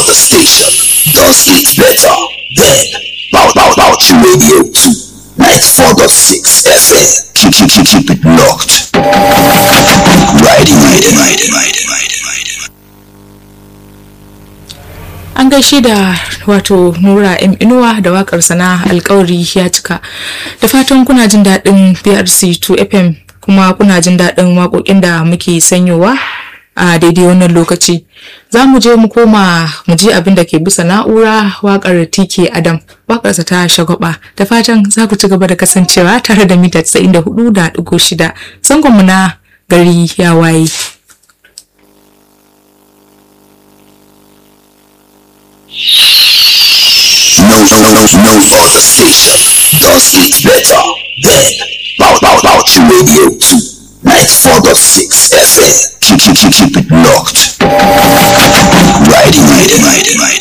other station does it better than Bow Bow Bouchi Radio 2 94.6 FM. Keep, keep, keep, keep it locked. Riding, riding, riding, riding, riding, riding. an gaishe da wato nura m inuwa da wakar sana alkawari ya cika da fatan kuna jin daɗin brc 2 fm kuma kuna jin daɗin waƙoƙin da muke sanyowa a daidai wannan lokaci za mu je mu koma mu ji abin da ke bisa na'ura waƙar tk adam waƙarsa ta shagwaba da fatan za ku ci gaba da kasancewa tare da mita 94.6 zangonmu na gari ya waye No, no, no, no other station does it better than Bow Bow Bouchi Radio 2 94.6 FM. Keep, keep, keep, keep it locked. Riding, riding, riding, riding.